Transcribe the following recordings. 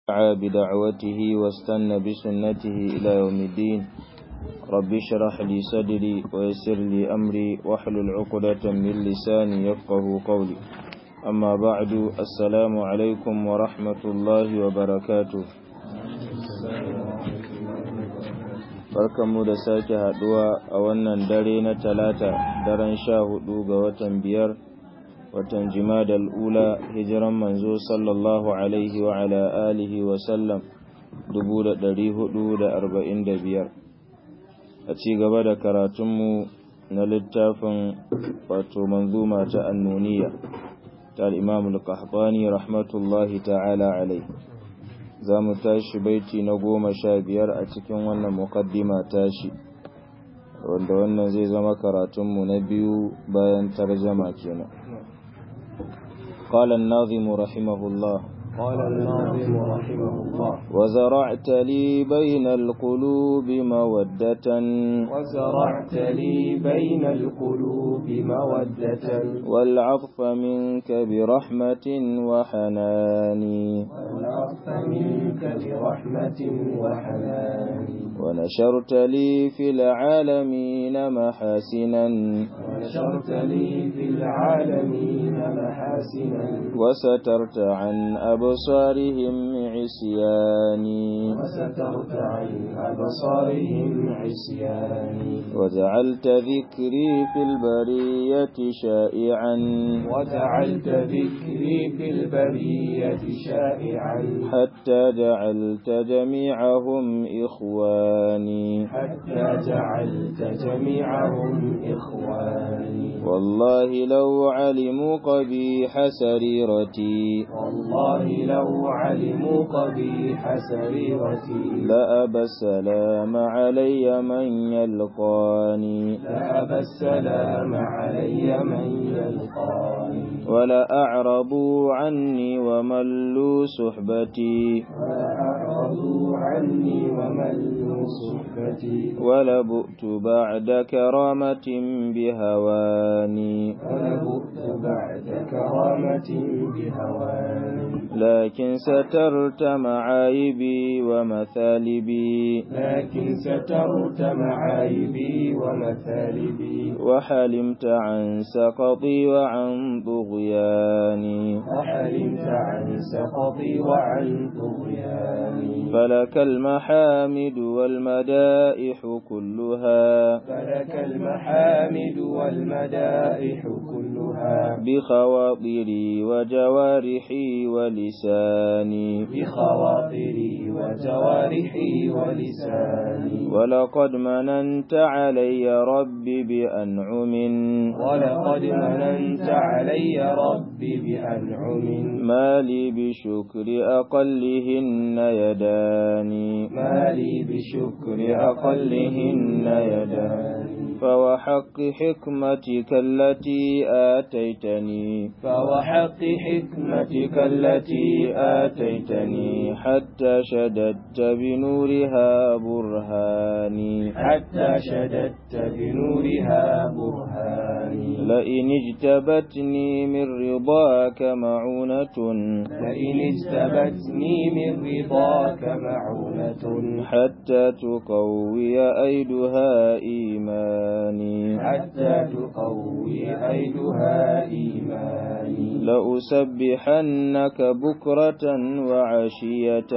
دعا بدعوته واستنى بسنته إلى يوم الدين رب اشرح لي صدري ويسر لي أمري واحلل عقدة من لساني يفقه قولي أما بعد السلام عليكم ورحمة الله وبركاته barkanmu da sake haduwa a wannan dare na talata daren sha hudu ga watan biyar watan jimadal ula hijiran manzo sallallahu alaihi wa ala alihi wa sallam dubu da dari hudu da arba'in da biyar a ci gaba da karatunmu na littafin wato manzuma ta annuniya ta al'imamul qahtani rahmatullahi ta'ala alaihi za mu tashi baiti na goma sha biyar a cikin wannan mukaddima tashi wanda wannan zai zama karatunmu na biyu bayan tarjama kenan قال الناظم رحمه الله قال الناظم رحمه الله وزرعت لي بين القلوب مودة وزرعت لي بين القلوب مودة والعطف منك برحمة وحنان والعطف منك برحمة وحنان ونشرت لي في العالمين محاسنا ونشرت لي في العالمين محاسنا وسترت عن أبصارهم عصياني وسترت عن أبصارهم عصياني وجعلت ذكري في البرية شائعا وجعلت ذكري في البرية شائعا حتى جعلت جميعهم إخواني حتى جعلت جميعهم إخواني والله لو علموا قبيح سريرتي والله لو علموا قبيح سريرتي لأبى السلام علي من يلقاني لأبى السلام علي من يلقاني ولأعرضوا عني وملوا صحبتي وأعرضوا عني وملوا صحبتي ولبؤت بعد كرامة بهواني ولبؤت بعد كرامة بهواني لكن سترت معايبي ومثالبي لكن سترت معايبي ومثالبي وحلمت عن سقطي وعن طغياني وحلمت عن سخطي وعن طغياني فلك المحامد والمدائح كلها فلك المحامد والمدائح كلها بخواطري وجوارحي ولساني بخواطري وجوارحي ولساني ولقد مننت علي ربي بأنعم ولقد مننت علي ربي بأنعم ما لي بشكر أقلهن يداني ما لي بشكر أقلهن يداني فوحق حكمتك التي آتيتني فوحق حكمتك التي آتيتني حتى شددت بنورها برهاني حتى شددت بنورها برهاني لئن اجتبتني من رضاك معونة لئن اجتبتني من رضاك معونة حتى تقوي أيدها إيماني حتى تقوي أيدها إيماني لأسبحنك بكرة وعشية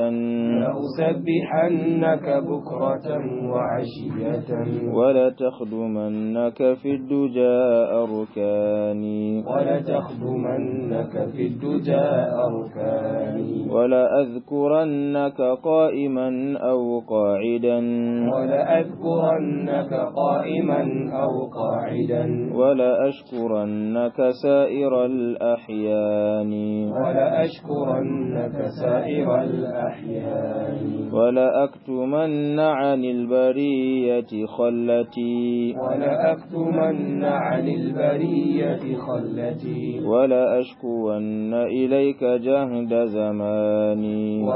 لأسبحنك بكرة وعشية ولتخدمنك في الدجى أركاني ولتخدمنك في الدجى أركاني ولأذكرنك قائما أو قاعدا ولأذكرنك قائما أو قاعدا ولأشكرنك سائر الأحيان ولأشكرنك سائر الأحيان ولأكتمن عن البرية خلتي ولأكتمن عن البرية خلتي ولأشكون إليك جهد زماني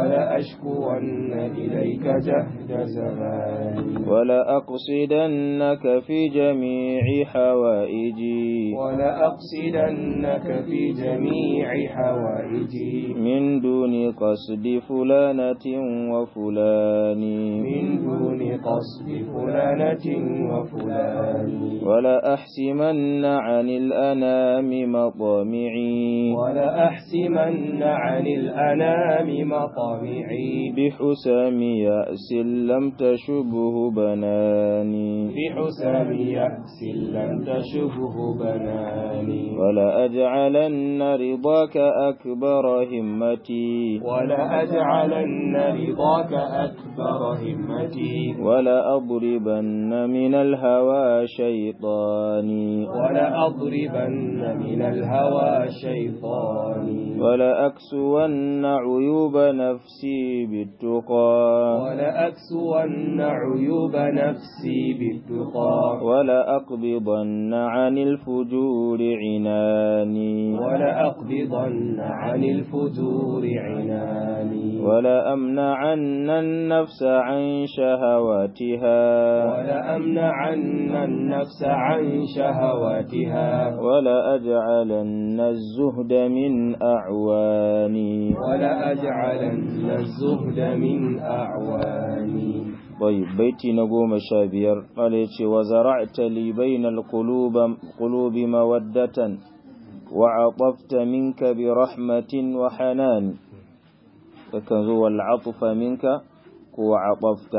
ولأشكون إليك جهد زماني ولأقصدنك في جميع حوائجي ولأقصدنك في جميع حوائجي من دون قصد فلانة وفلان من دون قصد فلانة وفلان ولأحسمن عن الأنام مطامعي ولأحسمن عن الأنام مطامعي بحسام يأس لم تشبه بناني بحسام يأس لم تشبه بناني ولأجعلن رضاك أكبر همتي ولأجعلن رضاك أكبر همتي ولأضربن من الهوى شيطاني ولأضربن من الهوى شيطاني ولأكسون عيوب نفسي بالتقى ولأكسون عيوب نفسي بالتقى ولأقبضن عن الفجور عناني ولأقبضن عن الفجور عناني ولأمنعن النفس عن شهواتها ولأمنعن النفس عن شهواتها ولأجعلن الزهد من أعواني ولأجعلن الزهد من أعواني طيب بيتي نقوم شابير قال يتي وزرعت لي بين القلوب قلوب مودة وعطفت منك برحمة وحنان فكذو العطف منك وعطفت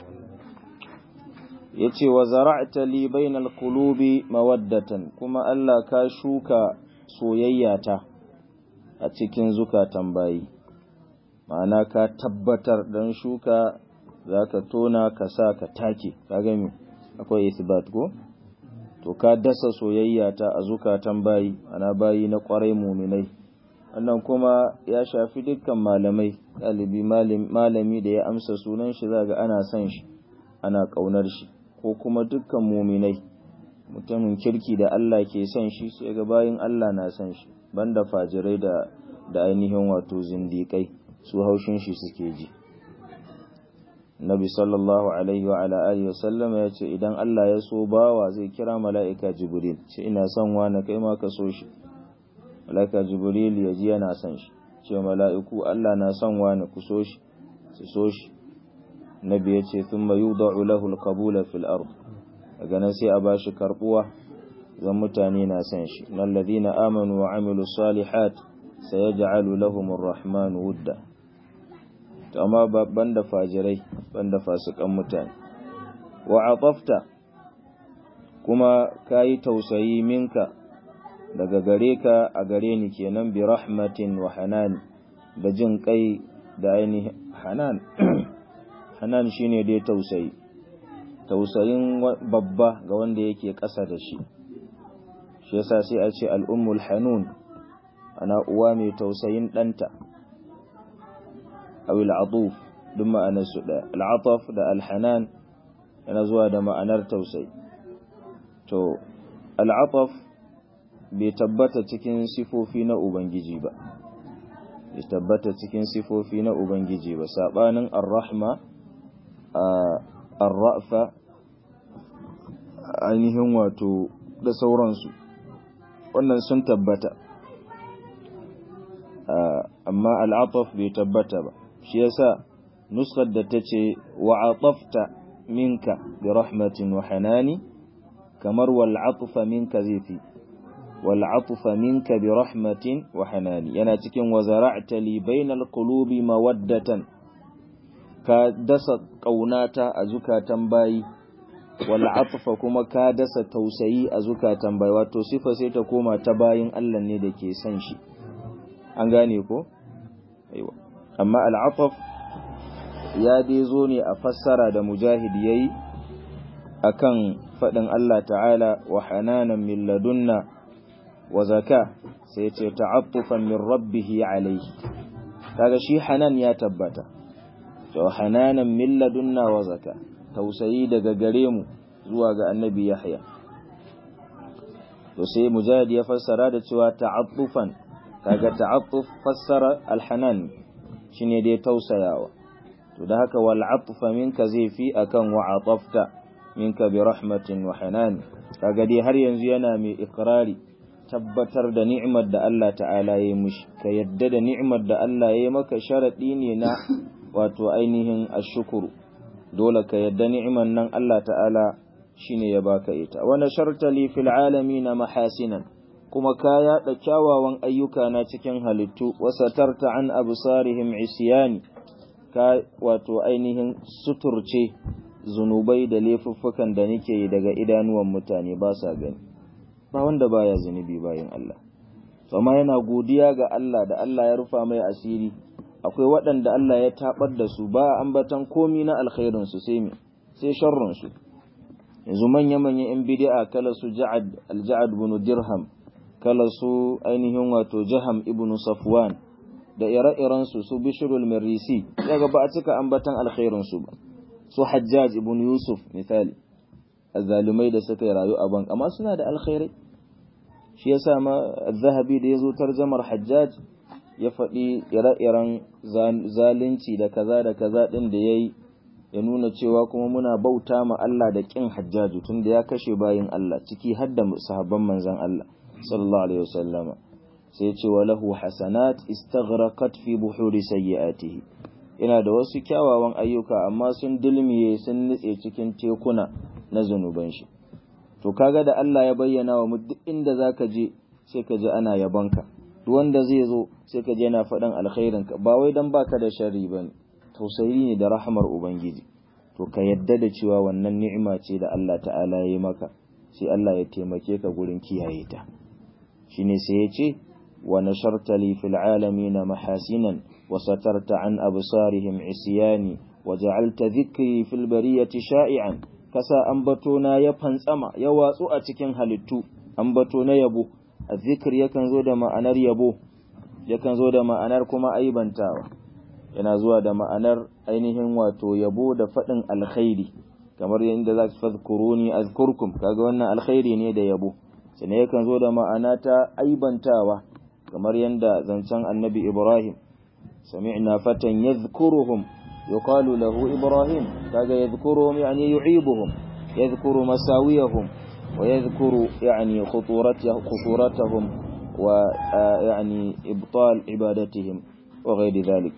yace wa zara'ta li bainal qulubi mawaddatan kuma Allah ka shuka soyayyata a cikin zukatan bayi ma'ana ka tabbatar dan shuka zaka tona ka sa ka take kaga me akwai isbat ko to ka dasa soyayyata a zukatan bayi ana bayi na kwarai muminai wannan kuma ya shafi dukkan malamai ɗalibi malami da ya amsa sunan shi zaga ana son shi ana ƙaunar shi ko kuma dukkan muminai mutumin kirki da Allah ke son shi sai ga bayin Allah na son shi banda fajirai da da ainihin wato zindiƙai su haushin shi suke ji Nabi sallallahu alaihi wa ala alihi wasallama ya ce idan Allah ya so bawa zai kira mala'ika Jibril ce ina son wani kai ma ka so shi mala'ika Jibril ya ji yana son shi ce mala'iku Allah na son wani ku so shi su so shi nabi ya ce sun mayu lahu alkabula fil ard daga nan sai a ba shi karbuwa zan mutane na san shi nan ladina amanu wa amilu salihat sai ya ja'alu lahum rahmanu wudda to amma banda fajirai banda fasikan mutane wa atafta kuma kayi tausayi minka daga gare ka a gare ni kenan bi rahmatin wa hanan da jin kai da ainihin hanan hanan shine dai tausayi tausayin babba ga wanda yake ƙasa da shi shi yasa sai a ce al'ummul hanun ana uwa mai tausayin ɗanta awil atuf duk ma'anar su ɗaya al'ataf da alhanan yana zuwa da ma'anar tausayi to al'ataf bai tabbata cikin sifofi na ubangiji ba bai tabbata cikin sifofi na ubangiji ba sabanin ar-rahma arrafa ainihin wato da sauransu wannan sun tabbata amma al'ataf bai tabbata ba shi yasa nuskar da ta ce wa'atafta minka bi rahmatin wa hanani kamar wal'atufa minka zai fi wal'atufa minka bi rahmatin wa hanani yana cikin wa zara'ta li bainal qulubi mawaddatan ka dasa ƙaunata a zukatan bayi wal atfa kuma ka dasa tausayi a zukatan bayi wato sifa sai ta koma ta bayin Allah ne da ke son shi an gane ko aiwa amma al atf ya dai zo ne a fassara da mujahid yayi akan fadin Allah ta'ala wa hananan min ladunna wa zaka sai ce ta'attufan min rabbih alayhi kaga shi hanan ya tabbata to hananan min ladunna wa zaka tausayi daga gare mu zuwa ga annabi yahya to sai mujahid ya fassara da cewa ta'attufan kaga ta'attuf fassara alhanan shine dai tausayawa to da haka wal atfa minka zai fi akan wa atafta minka bi rahmatin wa hanan kaga dai har yanzu yana mai ikrari tabbatar da ni'imar da Allah ta'ala ya yi mushi ka yadda da ni'imar da Allah ya yi maka sharadi ne na wato ainihin ashukuru dole ka yadda ni'imar nan Allah ta'ala shine ya baka ita wa nasharta li fil alamin mahasinan kuma ka yaɗa kyawawan ayyuka na cikin halittu wasatarta an absarihim isyani ka wato ainihin suturce zunubai da laifuffukan da nake yi daga idanuwan mutane ba sa gani ba wanda baya zunubi bayan Allah amma yana godiya ga Allah da Allah ya rufa mai asiri akwai waɗanda Allah ya tabar da su ba ambatan komi na alkhairin su sai me sai sharrun su yanzu manya manyan yan bid'a kala su Ja'ad al-Ja'ad ibn Dirham kala su ainihin wato Jaham ibn Safwan da ire-iren su su Bishrul Marisi daga ba a cika ambatan alkhairin su ba su Hajjaj ibn Yusuf misali azzalumai da suka yi rayu a ban amma suna da alkhairai shi yasa ma zahabi da yazo tarjamar Hajjaj ya faɗi ire-iren zalunci da kaza da kaza din da yayi ya nuna cewa kuma muna bauta ma Allah da kin Hajjaju tunda ya kashe bayin Allah ciki har da sahabban manzon Allah sallallahu alaihi wasallama sai ya ce wa lahu hasanat istaghraqat fi buhuri sayyiatihi ina da wasu kyawawan ayyuka amma sun dulmiye sun nutse cikin tekuna na zunuban shi to kaga da Allah ya bayyana wa mu duk inda zaka je sai ka ji ana yabonka duk wanda zai zo sai ka je yana faɗan alkhairin ka ba wai dan baka da sharri bane tausayi ne da rahmar ubangiji to ka yadda da cewa wannan ni'ima ce da Allah ta'ala ya yi maka sai Allah ya taimake ka gurin kiyaye ta shine sai ya ce wa nasharta li fil alamin mahasinan wa satarta an absarihim isyani wa ja'alta dhikri fil bariyati sha'ian kasa ambato na ya fantsama ya watsu a cikin halittu ambato na yabo azzikr yakan zo da ma'anar yabo yakan zo da ma'anar kuma aibantawa yana zuwa da ma'anar ainihin wato yabo da faɗin alkhairi kamar yadda za su fadkuruni azkurkum kaga wannan alkhairi ne da yabo sannan yakan zo da ma'ana ta aibantawa kamar yadda zancen annabi ibrahim sami'na fatan yadhkuruhum yuqalu lahu ibrahim kaga yadhkuruhum yani yu'ibuhum yadhkuru masawiyahum wa yadhkuru yani khuturatahum wa yani ibtal ibadatihim wa ghairi dhalik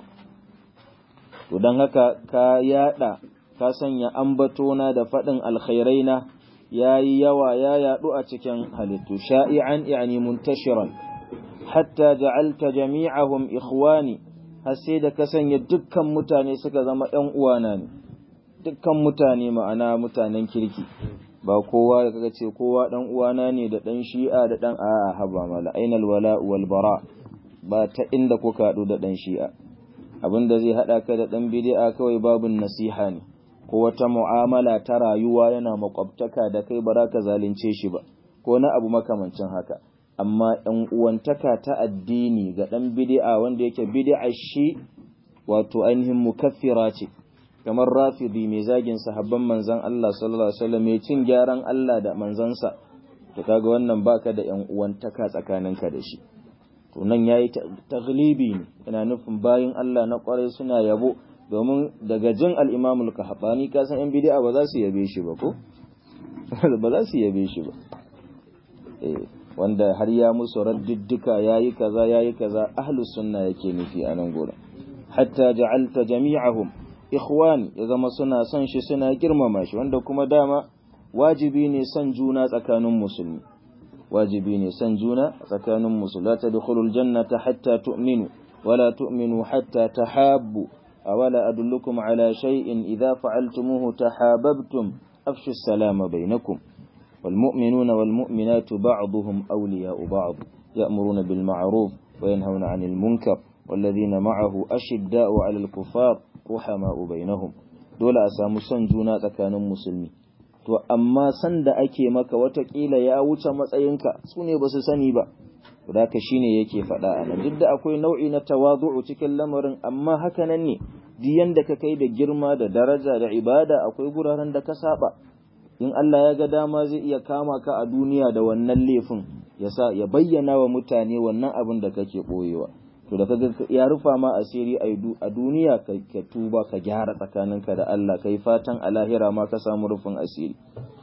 to don haka ka yada ka sanya ambatona da faɗin alkhairaina ya yi yawa ya yaɗu a cikin halittu sha'i'an yani muntashiran hatta ja'alta jami'ahum ikhwani har sai da ka sanya dukkan mutane suka zama ɗan uwana ne dukkan mutane ma'ana mutanen kirki ba kowa kaga ce kowa ɗan uwana ne da ɗan shi'a da ɗan a'a haba mala ainal wala wal bara ba ta inda kuka haɗu da ɗan shi'a abin da zai haɗa ka da ɗan bidi'a kawai babin nasiha ne ko wata mu'amala ta rayuwa yana makwabtaka da kai ba ka zalunce shi ba ko na abu makamancin haka amma ɗan uwantaka ta addini ga ɗan bidi'a wanda yake bidi'a shi wato ainihin mukaffira ce kamar rafidi mai zagin sahabban manzon Allah sallallahu alaihi wasallam mai cin gyaran Allah da manzansa to kaga wannan baka da ƴan uwantaka tsakaninka da shi to nan ya yi taglibi ne yana nufin bayin Allah na kwarai suna yabo domin daga jin al'imamul kahaɓani kasan ‘yan bidi'a ba za su yabe shi ba ko? ba za su yabe shi ba wanda har ya musu raddiddika ya yi kaza ya yi kaza ahlus sunna yake nufi a nan gura hatta ja'alta jami'ahum ikhwan ya zama suna son shi suna girmama shi wanda kuma dama wajibi ne son juna tsakanin musulmi wajibi ne san juna tsakanin musulmi la tadkhulul jannata hatta tu'minu wala tu'minu hatta tahabbu awala adullukum ala shay'in idha fa'altumuhu tahabbtum afshu as-salama bainakum والمؤمنون والمؤمنات بعضهم أولياء بعض يأمرون بالمعروف وينهون عن المنكر والذين معه أشداء على الكفار رحماء بينهم دول أسامو سنجونا تكانوا مسلمين to amma san da ake maka watakila ya wuce matsayinka su ne ba su sani ba da ka shi ne yake faɗa a nan duk da akwai nau'i na tawazu'u cikin lamarin amma haka nan ne duk yanda ka kai da girma da daraja da ibada akwai guraren da ka saba in Allah ya ga dama zai iya kama ka a duniya da wannan laifin ya sa ya bayyana wa mutane wannan abin da kake boyewa to da kaga ya rufa ma asiri a duniya ka tuba ka gyara tsakaninka da Allah kai fatan a lahira ma ka samu rufin asiri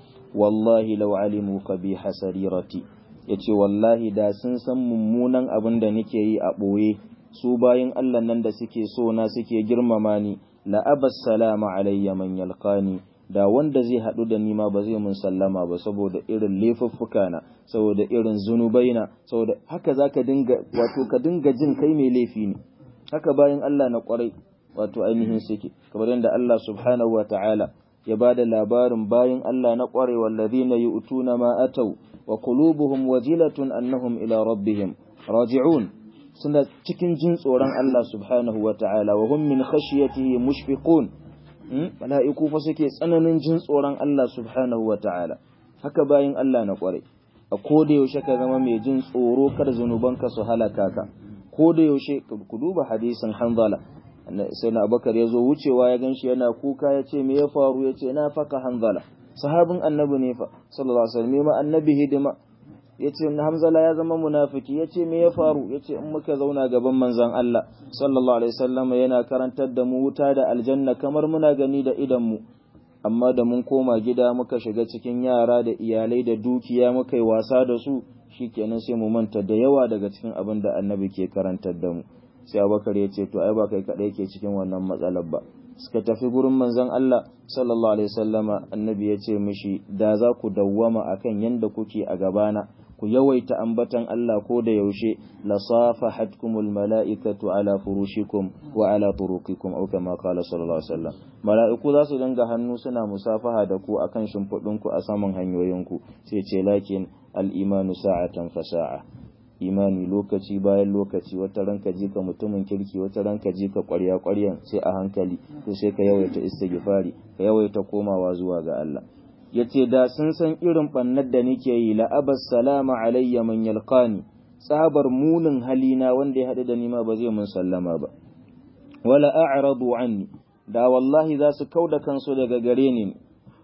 wallahi law alimu qabiha sarirati yace wallahi da sun san mummunan abin da nake yi a boye su bayin Allah nan da suke so na suke girmama ni la abas salama alayya man yalqani da wanda zai haɗu da nima ba zai mun sallama ba saboda irin laifuffuka na saboda irin zunubaina saboda haka zaka dinga wato ka dinga jin kai mai laifi ne haka bayan Allah na kwarai wato ainihin suke kamar yadda Allah subhanahu wata'ala ya bada labarin bayan Allah na kwarai wallazina yu'tuna ma atau wa qulubuhum wajilatun annahum ila rabbihim raji'un suna cikin jin tsoron Allah subhanahu wata'ala wa hum min khashyatihi mushfiqun mala'iku fa suke tsananin jin tsoron Allah subhanahu wa ta'ala, haka bayan Allah na ƙwarai, a koda yaushe ka zama mai jin tsoro kar zunubanka su halaka ka, koda yaushe ku duba hadisin hanzala, sai na abakar ya zo wucewa ya gan shi yana kuka ya ce me ya faru ya ce na faka hanzala, sahabin annabi ne fa, sallallahu alaihi wasallam ma annabi hidima, ya ce hamzala ya zama munafiki ya ce me ya faru ya ce in muka zauna gaban manzan Allah sallallahu alaihi wasallam yana karantar da mu wuta da aljanna kamar muna gani da idan mu amma da mun koma gida muka shiga cikin yara da iyalai da dukiya muka yi wasa da su shikenan sai mu manta da yawa daga cikin abin da annabi ke karantar da mu sai abubakar ya ce to ai ba kai kadai ke cikin wannan matsalar ba suka tafi gurin manzon Allah sallallahu alaihi wasallama annabi ya ce mishi da za ku dawwama akan yanda kuke a gabana ku yawaita ambatan Allah ko da yaushe la safahatkumul mala'ikatu ala furushikum wa ala turuqikum aw kama qala sallallahu alaihi wasallam mala'iku za su dinga hannu suna musafaha da ku akan shimfudin ku a saman hanyoyinku sai ce lakin al imanu sa'atan fa sa'a imani lokaci bayan lokaci wata ranka ji ka mutumin kirki wata ranka ji ka ƙwarya ƙwaryan sai a hankali to sai ka yawaita istighfari ka yawaita komawa zuwa ga Allah ya ce da sun san irin ɓannar da nake yi la'abas salama alayya man yalqani tsabar munin halina wanda ya haɗu da nima ba zai mun sallama ba wala a'radu anni da wallahi za su kauda kansu daga gare ni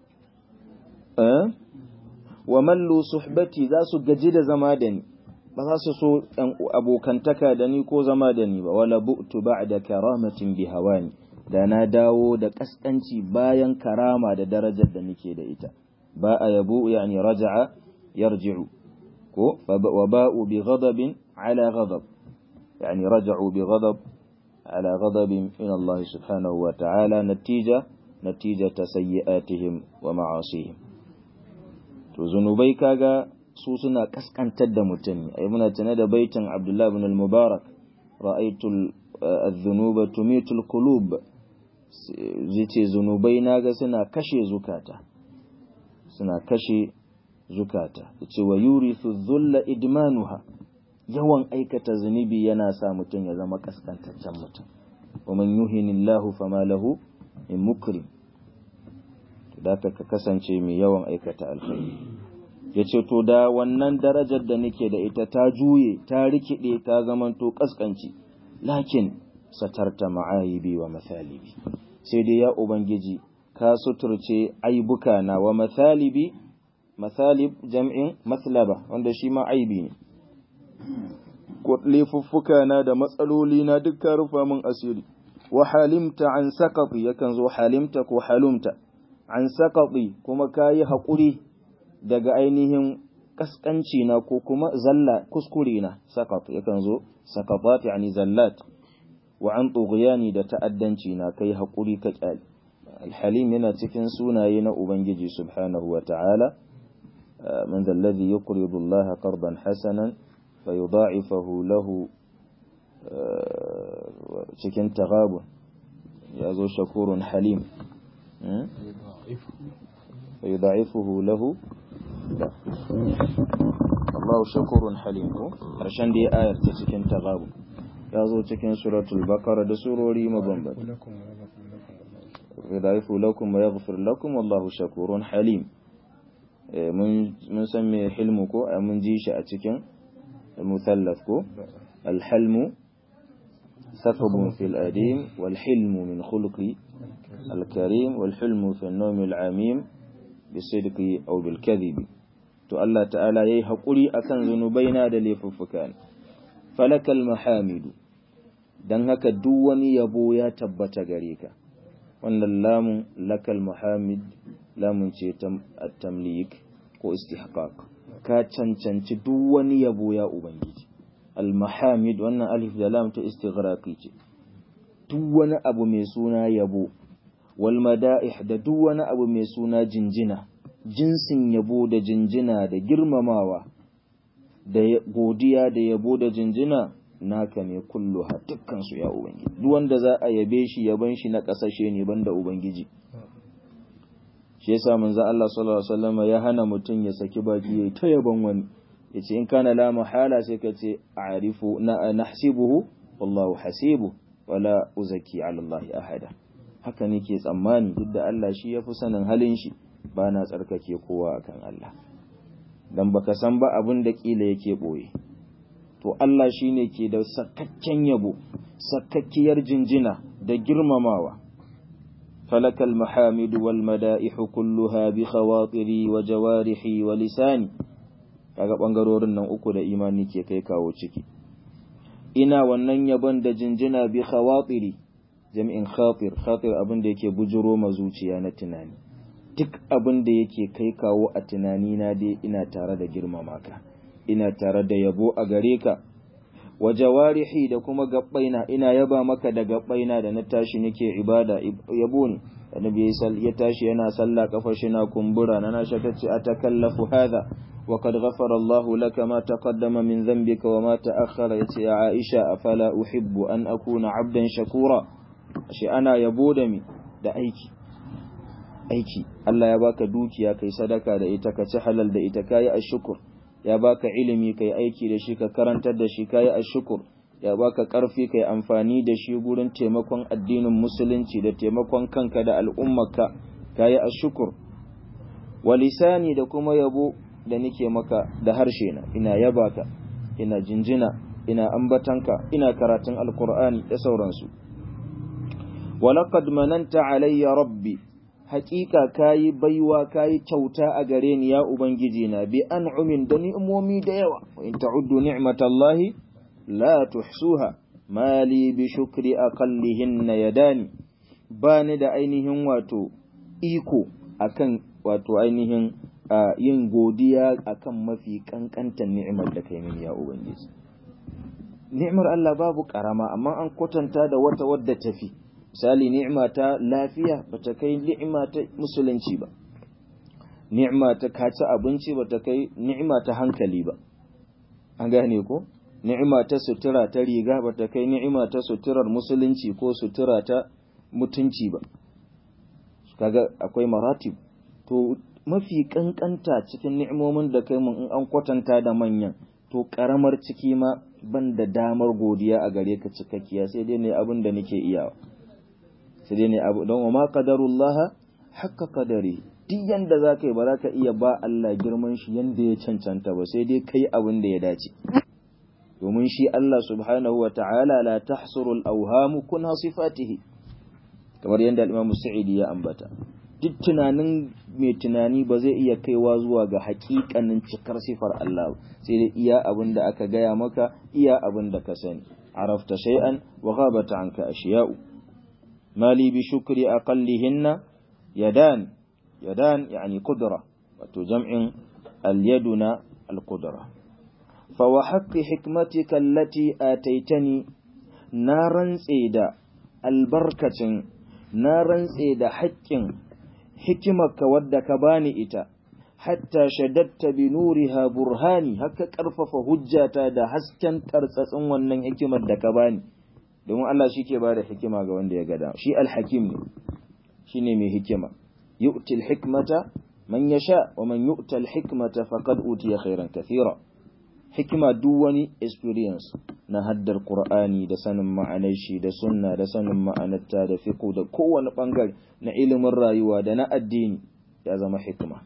wa mallu suhbati za su gaji da zama da ni ba za su so abokantaka da ni ko zama da ni ba wala bu'tu ba'da karamatin bi hawani da na dawo da kaskanci bayan karama da darajar da nake da ita ba a yabu yani raja'a yarji'u ko wa ba'u bi ghadabin ala ghadab yani raja'u bi ghadab ala ghadabin min Allah subhanahu wa ta'ala natija natijata sayyi'atihim wa ma'asihim to zunubai kaga su suna kaskantar da mutum ai muna tana da baitin Abdullah ibn al-Mubarak ra'aytu adh-dhunuba tumitu al-qulub ce zunubai naga suna kashe zukata suna kashe zukata ce wa yurithu dhulla idmanuha yawan aikata zunubi yana sa mutum ya zama kaskantaccen mutum wa man yuhinillahu fama lahu min mukrim da ka kasance mai yawan aikata alkhairi yace to da wannan darajar da nake da ita ta juye ta rikide ta zamanto kaskanci lakin satarta ma'ayibi wa mathalibi sai dai ya ubangiji ka suturce aibuka na wa mathalibi mathalib jam'in mathlaba wanda shi ma aibi ne laifuffuka na da matsaloli na duk ka rufa min asiri wa halimta an saqati yakan zo halimta ko halumta an saqati kuma kayi haƙuri daga ainihin kaskanci na ko kuma zalla kuskure na saqat yakan zo saqatat yani zallat wa an tughyani da ta'addanci na kai haƙuri ka kyale alhalim yana cikin sunaye na ubangiji subhanahu wa ta'ala من ذا الذي يقرض الله قرضا حسنا فيضاعفه له cikin tagabun ya zo shakurun halim فيضاعفه له لا الله شكور حليم ko karshen da ayar ta cikin tagabun ya zo cikin suratul baqara da surori mabambanta يضاعفه لكم ويغفر لكم والله شكور حليم mun san me hilmu ko mun ji shi a cikin musallaf ko alhalmu ثقب في الأديم والحلم من خلق الكريم والحلم في النوم العميم بالصدق أو بالكذب تو الله تعالى يي حقوري أكن ذنوبينا da laifuffukan falakal mahamidu dan haka duk wani yabo ya tabbata gare ka wannan lamun lakal muhammad lamun ce tamlik ko istihqaq ka cancanci duk wani yabo ya ubangiji al-mahamid wannan alif da lam ta istighraqi ce duk wani abu mai suna yabo wal mada'ih da duk wani abu mai suna jinjina jinsin yabo da jinjina da girmamawa da godiya da yabo da jinjina naka ne kulluha dukkan su ya ubangiji duk wanda za a yabe shi yaban shi na kasashe ne banda ubangiji shi yasa manzo Allah sallallahu alaihi wasallam ya hana mutum ya saki baki yayi ta yaban wani yace in kana la mahala sai ka ce a'rifu na nahsibuhu wallahu hasibu wala uzaki ala Allah ahada haka nake tsammani duk da Allah shi yafi sanin halin shi ba na tsarkake kowa akan Allah dan baka san ba abin da kila yake boye to Allah shine ke da sakakken yabo sakakkiyar jinjina da girmamawa فلك المحامد والمدائح كلها بخواطري وجوارحي ولساني kaga bangarorin nan uku da imani ke kai kawo ciki ina wannan yabon da jinjina bi khawatiri jami'in khatir khatir abin da yake bujuro ma zuciya na tunani duk abin da yake kai kawo a tunani na dai ina tare da girmama ka ina tare da yabo a gare ka wa jawarihi da kuma gabbaina ina yaba maka da gabbaina da na tashi nake ibada yabo ne annabi ya tashi yana sallah kafar shi na kumbura na na shaka ce atakallafu hadha wa qad ghafara Allah laka ma taqaddama min dhanbika wa ma ta'akhkhara yace ya Aisha afala uhibbu an akuna abdan shakura shi ana yabo da mi da aiki aiki Allah ya baka dukiya kai sadaka da ita ka ci halal da ita kai ashkur ya baka ilimi kai aiki da shi ka karantar da shi kai ashkur ya baka karfi kai amfani da shi gurin taimakon addinin musulunci da taimakon kanka da al'ummarka kai ashkur walisani da kuma yabo da nike maka da harshe na ina yaba ka ina jinjina ina ambatanka ina karatun alkur'ani da sauransu walaqad mananta alayya rabbi haƙiƙa kayi baiwa kayi kyauta a gare ni ya ubangiji na bi an'umin da ni'imomi da yawa wa in ta'uddu ni'matallahi la tuhsuha mali bi shukri aqallihinna yadani bani da ainihin wato iko akan wato ainihin yin godiya akan mafi kankantan ni'imar da kai mini ya ubangiji ni'imar Allah babu karama amma an kwatanta da wata wadda tafi misali ni'ima ta lafiya bata kai ni'ima ta musulunci ba ni'ima ta kaci abinci bata kai ni'ima ta hankali ba an gane ko ni'ima ta sutura ta riga bata kai ni'ima ta suturar musulunci ko sutura ta mutunci ba kaga akwai maratib to mafi kankanta cikin ni'imomin da kai mun in an kwatanta da manyan to karamar ciki ma ban da damar godiya a gare ka cikakkiya sai dai ne abin da nake iyawa sai dai ne abu don ma qadarullah haqqa qadari duk yanda zaka yi ba za ka iya ba Allah girman shi yanda ya cancanta ba sai dai kai abin da ya dace domin shi Allah subhanahu wa ta'ala la tahsuru al-awham kuna sifatihi kamar yanda al-Imam Sa'idi ya ambata duk tunanin mai tunani ba zai iya kaiwa zuwa ga hakikanin cikar sifar Allah sai dai iya abin da aka gaya maka iya abin da ka sani arafta shay'an wa ghabata anka ashiya'u mali bi shukri aqallihinna yadan yadan yani qudra wato jam'in al-yaduna al-qudra fa wa haqqi hikmatika allati ataitani na rantse da albarkacin na rantse da haƙƙin hikimarka wadda ka bani ita hatta shadatta bi nuriha burhani haka karfafa hujjata da hasken tartsatsin wannan hikimar da ka bani domin Allah shi ke ba da hikima ga wanda ya gada shi alhakim ne shi ne mai hikima yu'ti alhikmata man yasha wa man yu'ta alhikmata faqad utiya khairan kathira hikima duk wani experience na haddar Qur'ani da sanin ma'anar shi da sunna da sanin ma'anarta da fiqh da kowane bangare na ilimin rayuwa da na addini ya zama hikima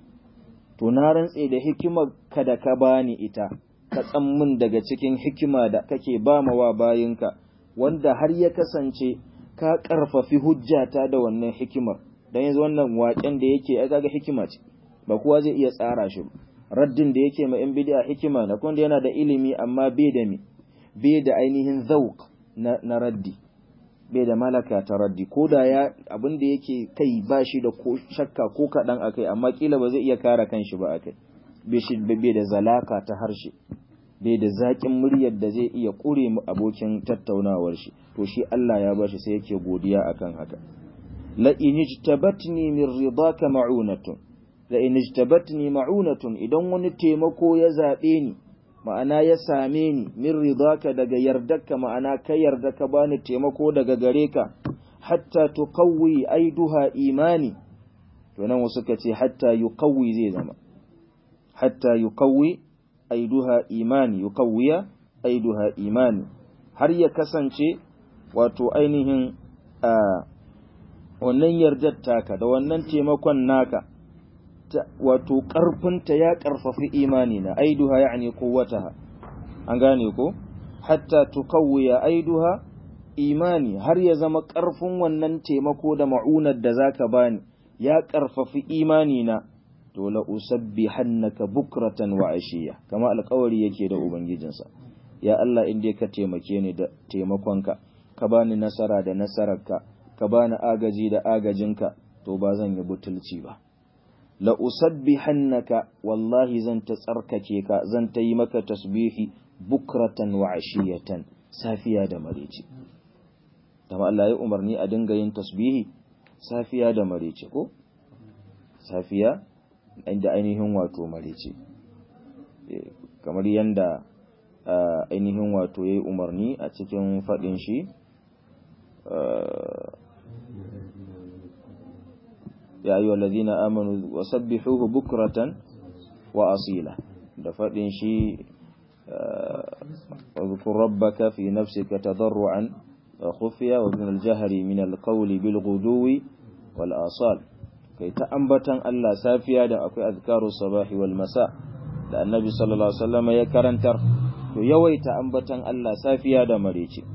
to na rantse da hikimar ka da ka bani ita ka tsammin daga cikin hikima da kake ba wa bayinka wanda har ya kasance ka karfafi hujjata da wannan hikimar dan yanzu wannan waken da yake ya kaga hikima ce ba kowa zai iya tsara shi ba raddin da yake ma 'yan bid'a hikima na kuma yana da ilimi amma bai da mi bai da ainihin zauk na raddi bai da malaka ta raddi ko da ya abin da yake kai ba shi da ko shakka ko kaɗan a kai amma kila ba zai iya kare kanshi ba a kai bai da zalaka ta harshe bai da zaƙin muryar da zai iya ƙure mu abokin tattaunawar shi to shi Allah ya bashi sai yake godiya akan haka la in ijtabatni min ridaka ma'unatun la in ijtabatni ma'unatun idan wani taimako ya zabe ni ma'ana ya same ni min ridaka daga yardarka ma'ana ka yarda ka bani taimako daga gare ka hatta tuqawwi aiduha imani to nan wasu ka ce hatta yuqawwi zai zama hatta yuqawwi aiduha imani yuqawwiya aiduha imani har ya kasance wato ainihin a wannan yardar taka da wannan taimakon naka wato ƙarfinta ya ƙarfafi imani na aiduha ya'ni quwwataha an gane ko hatta tuqawwiya aiduha imani har ya zama ƙarfin wannan taimako da ma'unar da zaka bani ya ƙarfafi imani na to la usabbihannaka bukratan wa ashiya kama alƙawari yake da ubangijinsa ya Allah in dai ka taimake ni da taimakonka ka bani nasara da nasararka ka bani agaji da agajinka to ba zan yi butulci ba la usabbihannaka wallahi zan ta tsarkake ka zan ta yi maka tasbihi bukratan wa ashiyatan safiya da marece kama Allah ya umarni a dinga yin tasbihi safiya da marece ko safiya inda ainihin wato marece kamar yanda ainihin wato yayi umarni a cikin fadin shi ya ayyuhal ladina amanu wasabbihuhu bukratan wa asila da fadin shi واذكر ربك في نفسك تضرعا وخفيا وابن الجهر من القول بالغدو والآصال kai ta ambatan Allah safiya da akwai azkaru sabahi wal masa da annabi sallallahu alaihi wasallam ya karantar to yawaita ambatan Allah safiya da marece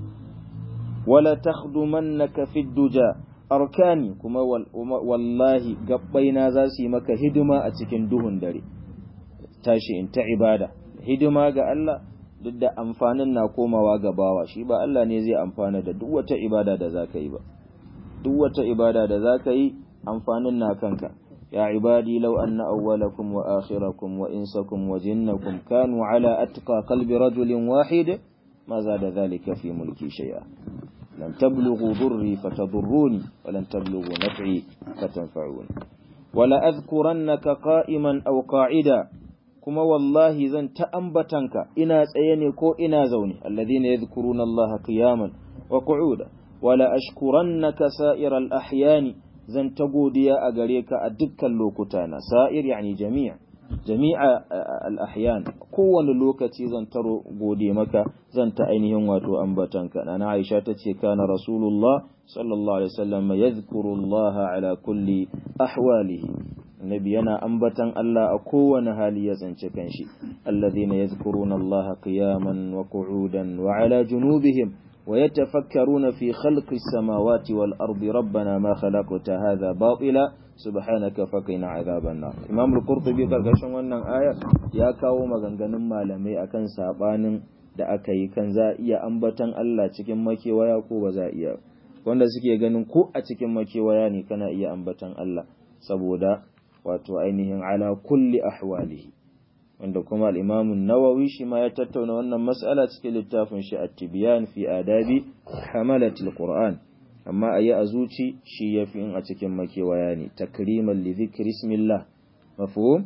wala takhdumannaka fid duja arkani kuma wallahi gabbaina za su yi maka hidima a cikin duhun dare tashi in ta ibada hidima ga Allah duk da amfanin na komawa ga bawa shi ba Allah ne zai amfana da duk wata ibada da zaka yi ba duk wata ibada da zaka yi amfanin na kanka ya ibadi law anna awwalakum wa akhirakum wa insakum wa jinnakum kanu ala atqa qalbi rajulin wahid ma zada dhalika fi mulki shay'a lan tablughu dhurri fatadurruni wa lan tablughu naf'i fatanfa'uni wala adhkurannaka qa'iman aw qa'ida kuma wallahi zan ta ambatanka ina tsaye ne ko ina zaune alladhina yadhkuruna allaha qiyaman wa qu'uda wala ashkurannaka sa'iral ahyani zan ta godiya a gare ka a dukkan lokuta na sa'ir yani jami'a jami'a al-ahyan kowane lokaci zan taro gode maka zan ta ainihin wato ambatanka na Aisha tace kana rasulullah sallallahu alaihi wasallam yadhkuru Allah ala kulli ahwalihi Nabi yana ambatan Allah a kowane hali ya tsinci kanshi alladhina yadhkuruna Allah qiyaman wa qu'udan wa ala junubihim ويتفكرون في خلق السماوات والأرض ربنا ما خلقت هذا باطلا سبحانك فقنا عذاب النار إمام القرطبي karkashin wannan ayar ya kawo maganganun malamai akan sabanin da aka yi kan za iya ambatan Allah cikin makewaya ko ba za iya wanda suke ganin ko a cikin makewaya ne kana iya ambatan Allah saboda wato ainihin ala kulli ahwalihi wanda kuma al'imamun nawawi shi ma ya tattauna wannan matsala cikin littafin shi at-tibyan fi adabi hamalatul qur'an amma a yi a zuci shi ya fi in a cikin makewaya ne takriman li zikri ismillah mafhum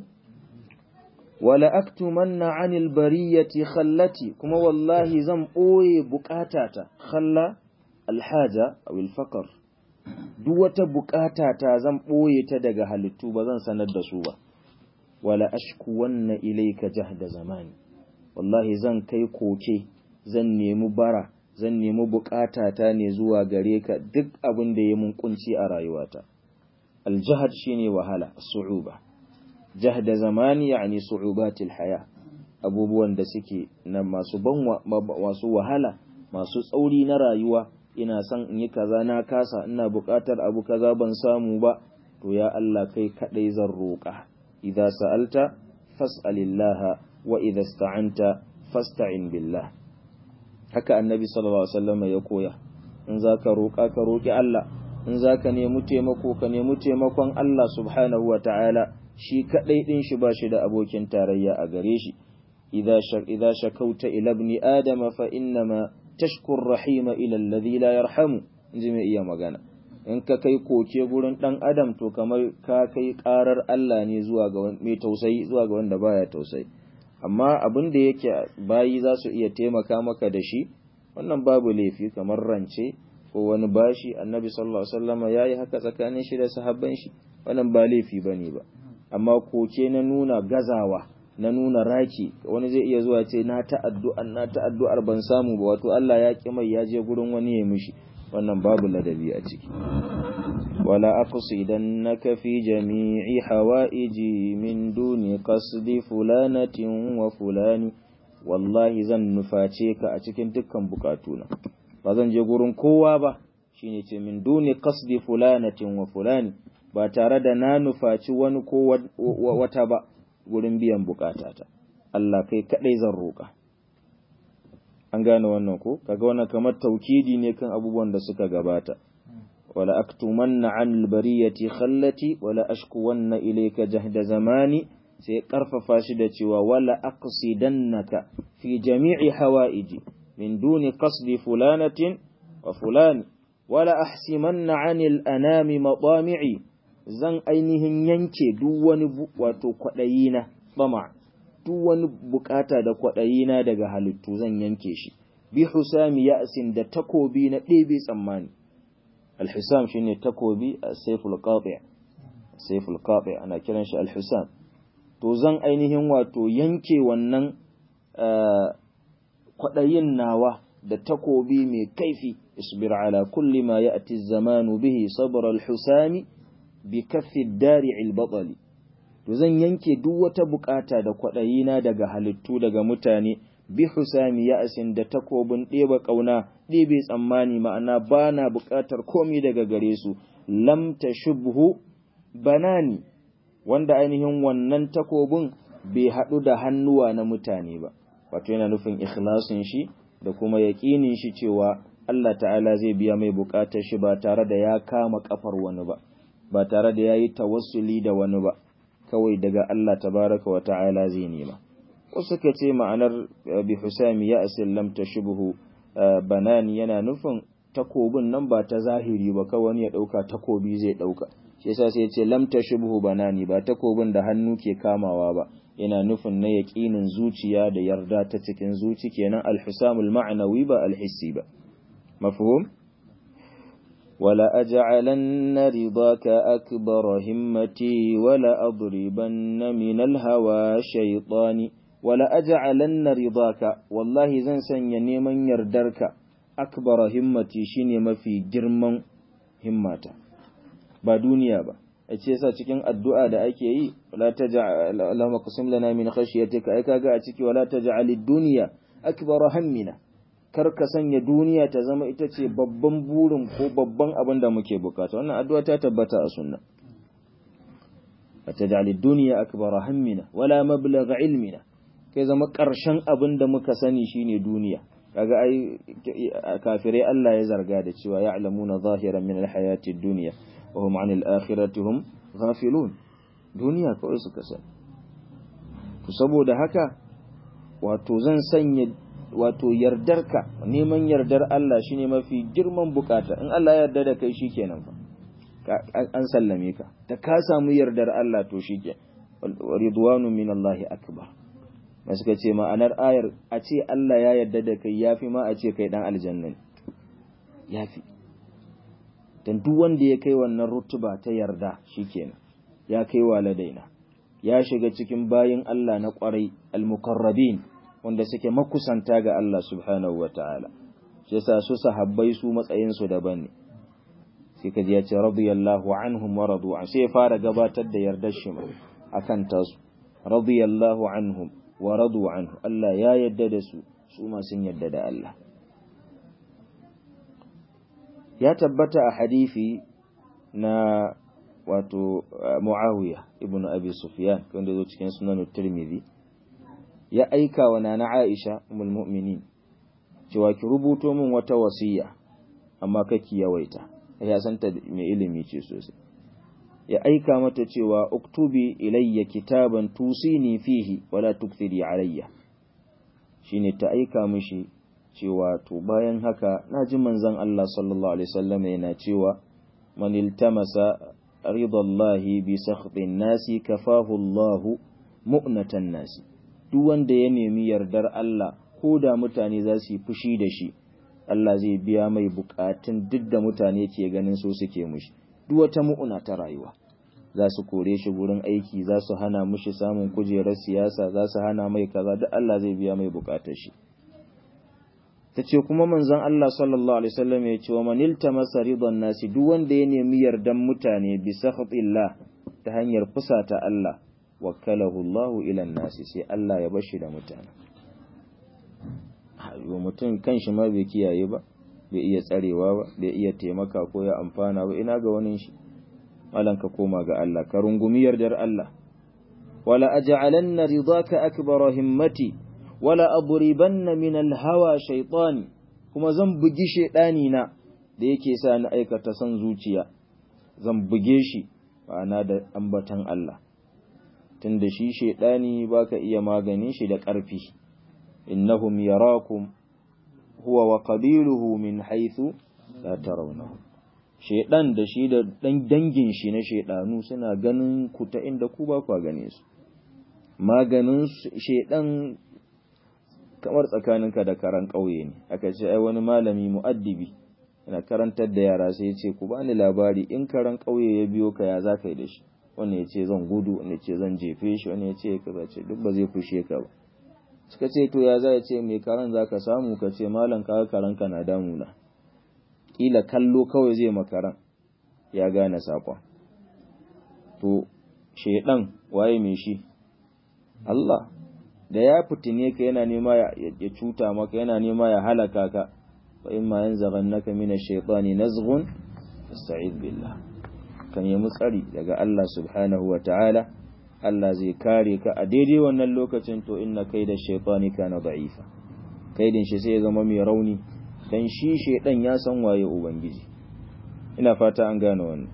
wala aktumanna anil bariyati khallati kuma wallahi zan boye bukatata khalla alhaja aw alfaqr duk wata bukatata zan boye ta daga halittu ba zan sanar da su ba wala ashkuwanna ilayka jahda zamani wallahi zan kai koke zan nemi bara zan nemi bukatata ne zuwa gare ka duk abin da ya mun kunci a rayuwata aljahad shine wahala su'uba jahda zamani yani su'ubatil haya abubuwan da suke na masu ban masu wahala masu tsauri na rayuwa ina son in yi kaza na kasa ina bukatar abu kaza ban samu ba to ya Allah kai kadai zan roƙa إذا سألت فاسأل الله وإذا استعنت فاستعن بالله haka annabi sallallahu alaihi wasallam ya koya in zaka roƙa ka roƙi Allah in zaka nemi taimako ka nemi taimakon Allah subhanahu wataala shi kadai din shi ba shi da abokin tarayya a gare shi idza shak idza shakauta ila ibn adam fa innama tashkur rahima ila alladhi la yarhamu inji mai iya magana in ka kai koke gurin dan adam to kamar ka kai karar Allah ne zuwa ga mai tausayi zuwa ga wanda baya tausayi amma abin da yake bayi za su iya taimaka maka da shi wannan babu laifi kamar rance ko wani bashi annabi sallallahu alaihi wasallam yayi haka tsakanin shi da sahabban shi wannan ba laifi bane ba amma koke na nuna gazawa na nuna raki wani zai iya zuwa ce na ta addu'ar na ta addu'ar ban samu ba wato Allah ya ki mai ya je gurin wani ya mishi wannan babu ladabi a ciki wala aqsidannaka fi jami'i hawaiji min duni qasdi fulanatin wa fulani wallahi zan nuface ka a cikin dukkan bukatuna ba zan je gurin kowa ba shine ce min duni qasdi fulanatin wa fulani ba tare da na nufaci wani ko wata ba gurin biyan bukatata Allah kai kadai zan roƙa an gane wannan ko kaga wannan kamar taukidi ne kan abubuwan da suka gabata wala aktumanna an albariyati khallati wala ashkuwanna ilayka jahda zamani sai karfafa shi da cewa wala aqsidannaka fi jami'i hawaiji min duni qasdi fulanatin wa fulani wala ahsimanna anil anami matami'i zan ainihin yanke duk wani wato kwaɗayina bama duk wani bukata da kwaɗayina daga halittu zan yanke shi bi husami ya'sin da takobi na ɗebe tsammani alhisam shine takobi a saiful qati' saiful qati' ana kiran shi alhisam to zan ainihin wato yanke wannan kwaɗayin nawa da takobi mai kaifi isbir ala kulli ma ya'ti zamanu bihi sabr alhusami bi kaffi dari'il batali to zan yanke duk wata bukata da kwaɗayina daga halittu daga mutane bi husami ya'sin da takobin ɗeba ƙauna ɗebe tsammani ma'ana ba na buƙatar komi daga gare su lam tashubhu banani wanda ainihin wannan takobin bai haɗu da hannuwa na mutane ba wato yana nufin ikhlasin shi da kuma yaƙinin shi cewa Allah ta'ala zai biya mai buƙatar shi ba tare da ya kama kafar wani ba ba tare da ya yi tawassuli da wani ba kawai daga Allah tabaraka wa ta'ala zai nema wasu ka ce ma'anar bi husami ya asil lam tashbuhu banani yana nufin takobin nan ba ta zahiri ba kawai wani ya dauka takobi zai dauka shi yasa sai ya ce lam tashbuhu banani ba takobin da hannu ke kamawa ba yana nufin na yaqinin zuciya da yarda ta cikin zuci kenan al-husamul ma'nawi ba al-hissi ba mafhum ولا أجعلن رضاك أكبر همتي ولا أضربن من الهوى شيطاني ولا أجعلن رضاك والله زن سن من يردرك أكبر همتي شيني ما في جرم همتا ba duniya ba a ce yasa cikin addu'a da ake yi wala taj'al Allahumma qasim lana min khashyatika ai kaga a ciki wala taj'al ad-dunya akbar hammina kar ka sanya duniya ta zama ita ce babban burin ko babban abin da muke bukata wannan addu'a ta tabbata a sunna fataj'al ad-dunya akbar hammina wala mablagh ilmina kai zama karshen abin da muka sani shine duniya kaga ai kafirai Allah ya zarga da cewa ya'lamuna zahiran min al-hayati ad-dunya wa hum 'anil akhirati hum ghafilun duniya kawai suka sani to saboda haka wato zan sanya wato yardarka neman yardar Allah shine mafi girman bukata in Allah ya yarda da kai shikenan fa an sallame ka da ka samu yardar Allah to shike ridwanu min Allah akbar mai suka ce ma'anar ayar a ce Allah ya yarda da kai yafi ma a ce kai dan aljanna ne yafi dan duk wanda ya kai wannan rutuba ta yarda shikenan ya kai waladaina ya shiga cikin bayin Allah na kwarai al-muqarrabin wanda suke makusanta ga Allah subhanahu wa ta'ala, shi yasa su sahabbai su matsayinsu daban ne, sai ka ji ya ce radiyallahu anhum wa radu an sai fara gabatar da yardar shi a kan tasu, radiyallahu anhum wa radu anhu, Allah ya yadda da su, su ma sun yadda da Allah. Ya tabbata a hadifi na wato Muawiya ibn Abi Sufyan wanda zo cikin sunan Tirmidhi ya aika wa nana Aisha umul mu'minin cewa ki rubuto min wata wasiya amma kake yawaita ya santa mai ilimi ce sosai ya aika mata cewa uktubi ilayya kitaban tusini fihi wala tukthiri alayya shine ta aika mishi cewa to bayan haka naji manzon Allah sallallahu alaihi wasallam yana cewa man iltamasa ridallahi bi sakhtin nasi kafahu Allahu mu'natan nasi duk wanda ya nemi yardar Allah ko da mutane za su yi fushi da shi Allah zai biya mai bukatun duk da mutane ke ganin so suke mushi duk wata mu'una ta rayuwa za su kore shi gurin aiki za su hana mushi samun kujerar siyasa za su hana mai kaza duk Allah zai biya mai bukatar shi ta ce kuma manzon Allah sallallahu alaihi wasallam ya ce wa man iltamasa ridan nasi duk wanda ya nemi yardan mutane bi sakhatillah ta hanyar fusata Allah wakalahu Allahu ila nasi sai Allah ya bashi da mutane yo mutum kanshi ma bai kiyaye ba bai iya tsarewa ba bai iya taimaka ko ya amfana ba ina ga wani shi malan ka koma ga Allah ka rungumi yardar Allah wala aj'alanna ridaka akbara himmati wala adribanna min alhawa shaytani kuma zan bugi shedani na da yake sa ni aikata san zuciya zan buge shi ma'ana da ambatan Allah tunda shi shedani baka iya maganin shi da ƙarfi innahum yarakum huwa wa qabiluhu min haythu la tarawnahu shedan da shi da dan dangin shi na shedanu suna ganin ku ta inda ku ba ku gane su maganin shedan kamar tsakaninka da karan ƙauye ne aka ce ai wani malami mu'addibi yana karantar da yara sai ya ce ku bani labari in karan ƙauye ya biyo ka ya za ka yi da shi wani ya ce zan gudu wani ya ce zan jefe shi wani ya ce ka ce duk ba zai fushe ka ba suka ce to ya za ya ce mai karan za ka samu ka ce malam kaga karan ka na damuna kila kallo kawai zai makaran ya gane saƙon to shaidan waye mai shi Allah da ya fitine ka yana nema ya cuta maka yana nema ya halaka ka fa imma yanzaghannaka min ash-shaytani nazghun fasta'id billah kan yi tsari daga Allah subhanahu wa ta'ala Allah zai kare ka a daidai wannan lokacin to inna kaida shaytani kana da'ifa kaidin shi sai ya zama mai rauni dan shi shaydan ya san waye ubangiji ina fata an gane wannan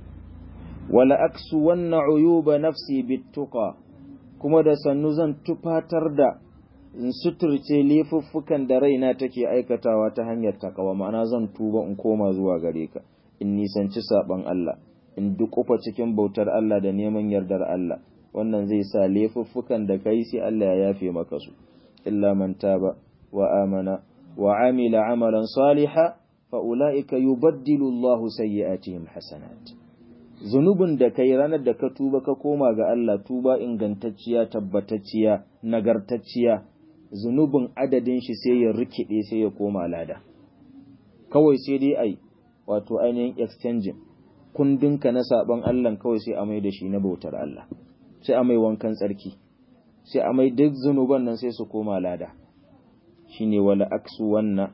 wala aksu wanna uyuba nafsi bittuqa kuma da sannu zan tufatar da in suturce laifuffukan da raina take aikatawa ta hanyar takawa ma'ana zan tuba in koma zuwa gare ka in nisanci saban Allah in dukufa cikin bautar Allah da neman yardar Allah wannan zai sa laifuffukan da kai sai Allah ya yafe maka su illa man taba wa amana wa amila amalan saliha fa ulaika yubaddilu Allahu sayyi'atihim hasanat zunubin da kai ranar da ka tuba ka koma ga Allah tuba ingantacciya tabbatacciya nagartacciya zunubin adadin shi sai ya rikide sai ya koma lada kawai sai dai ai wato ainihin exchanging kundinka na saban Allah kawai sai a mai da shi na bautar Allah sai a mai wankan tsarki sai a mai duk zunuban nan sai su koma lada shine wala aksu wannan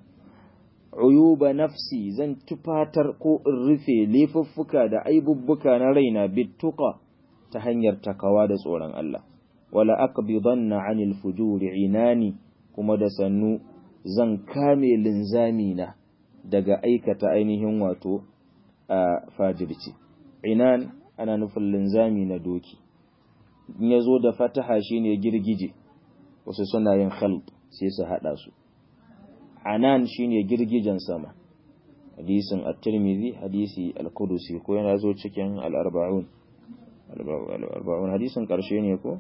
uyuba nafsi zan tufatar ko in rufe laifuffuka da aibubbuka na raina bittuqa ta hanyar takawa da tsoron Allah wala aqbidanna anil fujuri inani kuma da sannu zan kame linzami na daga aikata ainihin wato a fajirci inan ana nufin linzami na doki in yazo da fataha shine girgije wasu suna yin khalt sai su hada su anan shine girgijen sama hadisin at-tirmidhi hadisi al-qudusi ko yana zo cikin al-arba'un al-arba'un hadisin karshe ne ko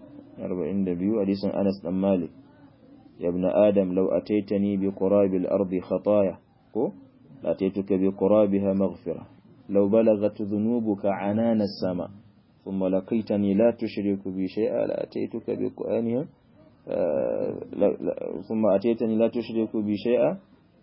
42 hadisin Anas dan Malik ya ibn adam law ataitani bi qurabil ardi khataya ko la ataituka bi qurabiha maghfira law balagat dhunubuka anana as-sama thumma laqitani la tushriku bi shay'a la ataituka bi qaniha ثم أتيتني لا تشرك بي شيئا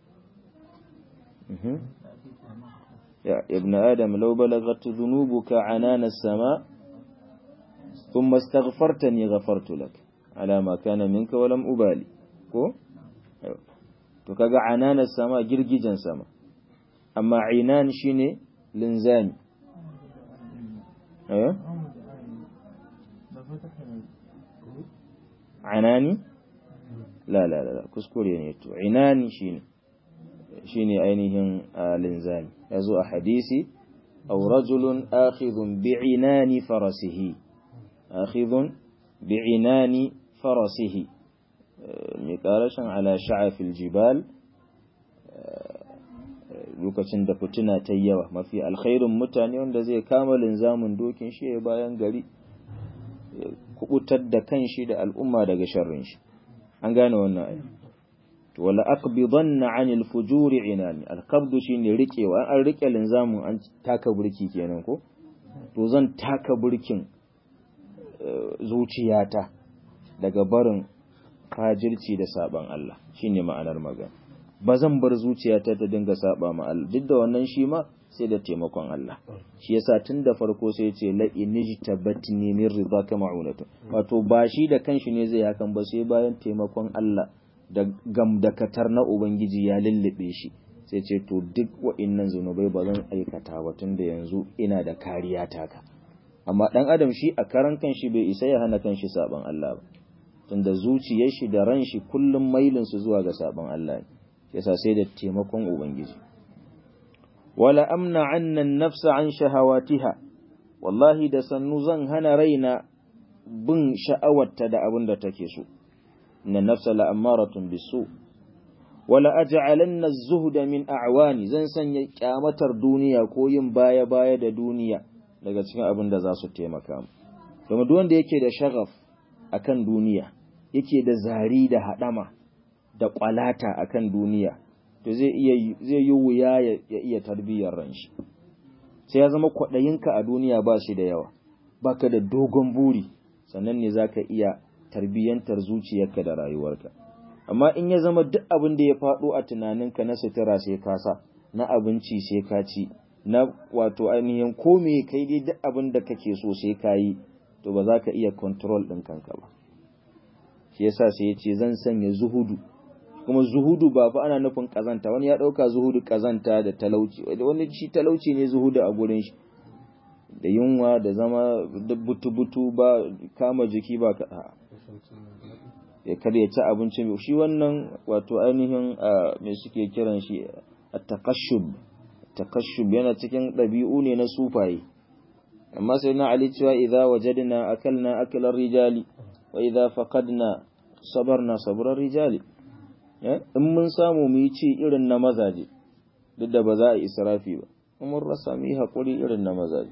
يا ابن آدم لو بلغت ذنوبك عنان السماء ثم استغفرتني غفرت لك على ما كان منك ولم أبالي ko to kaga ananas sama girgijen sama amma inan shine linzami eh anani la la la kuskure ne to inani shine shine ainihin linzami yazo a hadisi aw rajulun akhidhun bi'inani farasihi akhidhun bi'inani farasihi mai karashin ala sha'afil jibal lokacin da fituna ta yawa mafi alkhairun mutane wanda zai kama linzamin dokin shi ya bayan gari kubutar da kanshi da al'umma daga sharrin shi an gane wannan ayi to wala aqbidanna anil fujuri inani alqabdu shine rikewa an rike linzamin an taka burki kenan ko to zan taka burkin zuciyata daga barin fajirci da saban Allah shine ma'anar magana ba zan bar zuciyata ta dinga saba ma Allah duk da wannan shi ma sai da taimakon Allah shi yasa tun da farko sai ce la inijtabatni min ridaka ma'unatu wato ba shi da kanshi ne zai hakan ba sai bayan taimakon Allah da gamdakatar na ubangiji ya lullube shi sai ce to duk wa'innan zunubai ba zan aikata ba tun da yanzu ina da kariya taka amma dan adam shi a karan kanshi bai isa ya hana kanshi saban Allah ba tunda zuciyar shi da ran shi kullum mailin su zuwa ga saban Allah ne yasa sai da taimakon ubangiji wala amna anna nafsa an shahawatiha wallahi da sannu zan hana raina bin sha'awarta da abin da take so inna nafsa la amaratun bisu wala aj'alanna az-zuhda min a'wani zan sanya kyamatar duniya ko yin baya baya da duniya daga cikin abin da za su taimaka mu kuma duk wanda yake da shagaf akan duniya yake da zari da hadama da kwalata akan duniya to zai iya zai yi wuya ya iya tarbiyyar ran shi sai ya zama kwadayinka a duniya ba shi da yawa baka da dogon buri sannan ne zaka iya tarbiyyantar zuciyarka da rayuwarka amma in ya zama duk abin da ya faɗo a tunaninka na sutura sai ka sa na abinci sai ka ci na wato ainihin ko me kai dai duk abin da kake so sai ka yi to ba za ka iya control ɗin kanka ba shi yasa sai ya ce zan sanya zuhudu kuma zuhudu ba fa ana nufin kazanta wani ya ɗauka zuhudu kazanta da talauci wani shi talauci ne zuhudu a gurin shi da yunwa da zama da butu-butu ba kama jiki ba ka ya kada ya ci abinci shi wannan wato ainihin me suke kiran shi a takashub takashub yana cikin ɗabi'u ne na sufaye amma sai na ali cewa idza wajadna akalna aklar rijali wa idza faqadna sabarna sabrar rijali in mun samu mu yi ci irin na mazaje duk da ba za a israfi ba mun rasa mu yi haƙuri irin na mazaje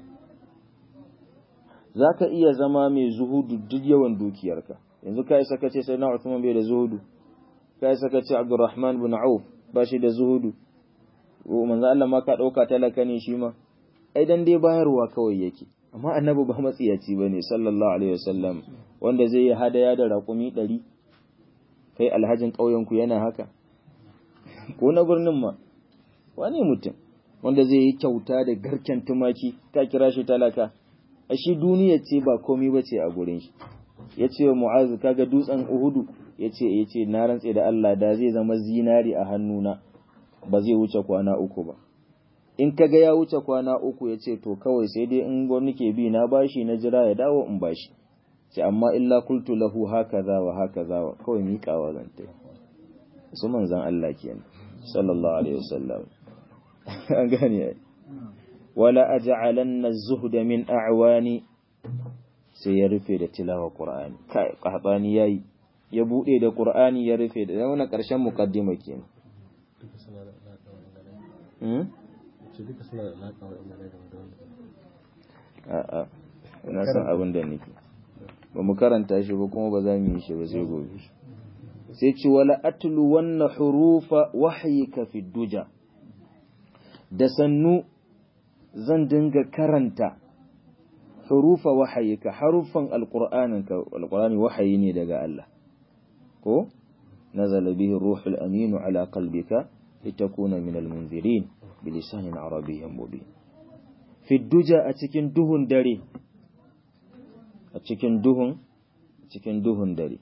za ka iya zama mai zuhudu duk yawan dukiyarka yanzu ka isa kace sai na Uthman bai da zuhudu ka isa kace Abdurrahman bin Auf ba shi da zuhudu manzo Allah ma ka dauka talaka ne shi ma ai dan dai bayarwa kawai yake amma annabi ba matsiyaci bane sallallahu alaihi wasallam wanda zai yi hadaya da raƙumi ɗari kai alhajin ƙauyen ku yana haka ko na birnin ma wani mutum wanda zai yi kyauta da garken tumaki ka kira shi talaka a shi duniya ce ba komai ba ce a gurin shi ya ce wa mu'azu kaga dutsen uhudu ya ce ya ce na rantse da Allah da zai zama zinari a hannuna ba zai wuce kwana uku ba in kaga ya wuce kwana uku ya ce to kawai sai dai in gwani ke bi na bashi na jira ya dawo in bashi ce amma illa kultu lahu hakaza wa hakaza wa kawai miƙawa zan ta su manzan Allah kenan sallallahu alaihi wasallam an gane ai wala aj'alanna az-zuhda min a'wani sai ya rufe da tilawa qur'ani kai qahtani yayi ya bude da qur'ani ya rufe da wannan karshen muqaddima kenan hmm a'a ina san abin da nake ba mu karanta shi ba kuma ba za mu yi shi ba sai gobe sai ci wala atlu wanna hurufa wahyika fi duja da sannu zan dinga karanta hurufa wahayika harufan alqur'aninka alqur'ani wahayi ne daga Allah ko nazala bihi ruhul amin ala qalbika litakuna min almunzirin bilisanin arabiyyin mubin fi duja a cikin duhun dare a cikin duhun cikin duhun dare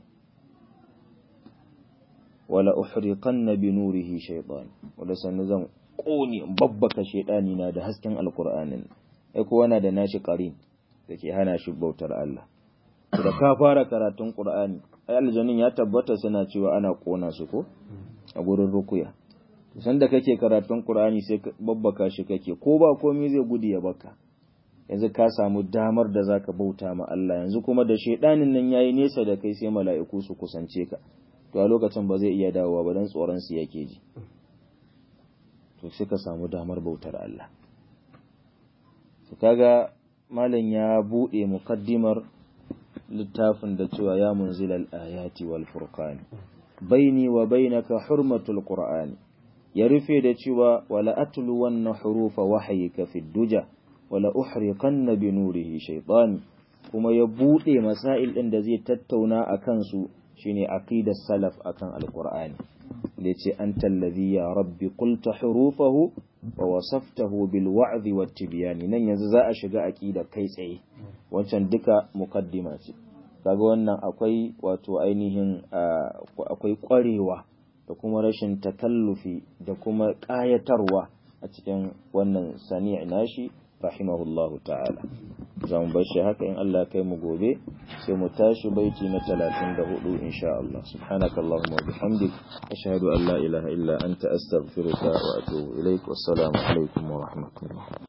wala uhriqanna bi nurihi shaytan wala sannu zan ƙone babbaka shaidani na da hasken alkur'anin ai kowa na da nashi ƙarin da ke hana shi bautar Allah da ka fara karatun ƙur'ani ai aljanin ya tabbata suna cewa ana ƙona su ko a gurin rukuya sanda kake karatun Qur'ani sai babbaka shi kake ko ba komai zai gudu ya baka yanzu ka samu damar da zaka bauta ma Allah yanzu kuma da shedanin nan yayi nesa da kai sai mala'iku su kusance ka to a lokacin ba zai iya dawowa ba dan tsoron su yake ji to sai ka samu damar bautar Allah to kaga malam ya bude muqaddimar littafin da cewa ya munzilal ayati wal furqan baini wa bainaka hurmatul qur'ani ya rufe da cewa wala atlu wanna hurufa wahyika fid duja wala uhriqanna bi nurihi shaytan kuma ya bude masail din da zai tattauna akan su shine aqidar salaf akan alqur'ani da yace anta allazi ya rabbi qulta hurufahu wa wasaftahu bil wa'd wat tibyan nan yanzu za a shiga aqida kai tsaye wancan duka mukaddima ce kaga wannan akwai wato ainihin akwai kwarewa da kuma rashin takallufi da kuma ƙayatarwa a cikin wannan sani' nashi rahimahullahu ta'ala za mu bar shi haka in Allah kai mu gobe sai mu tashi baiti na 34 insha Allah subhanakallahumma wa bihamdik ashhadu an la ilaha illa anta astaghfiruka wa atubu ilaik wassalamu alaikum wa rahmatullah